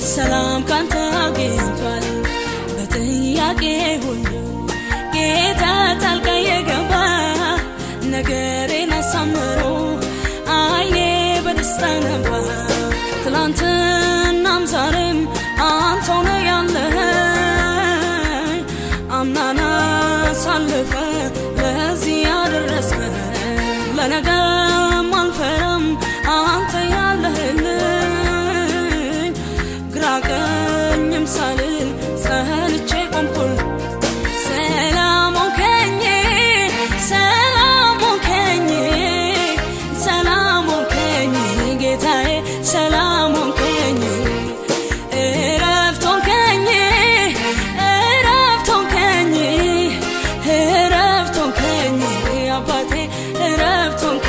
ሰላም ካንተ አግኝቷል በጥያቄ ሁሉ ጌታ ጣልቃ የገባ ነገሬን አሳምሮ አይኔ በደስታ ነባ ትላንትናም ዛሬም አንተው ነህ ያለኸኝ አምናና ሳልፈ ለዚህ ያደረስከኝ ለነገም አልፈራም አንተ ያለህልኝ ግራ ቀኝም ሳልል ጸንቼ ቆምኩል ሰላም ሆንከኝ ሰላም ሆንከኝ ሰላም ሆንከኝ ጌታዬ ሰላም ሆንከኝ እረፍት ሆንከኝ እረፍት ሆንከኝ እረፍት ሆንከኝ አባቴ እረፍት ሆንከኝ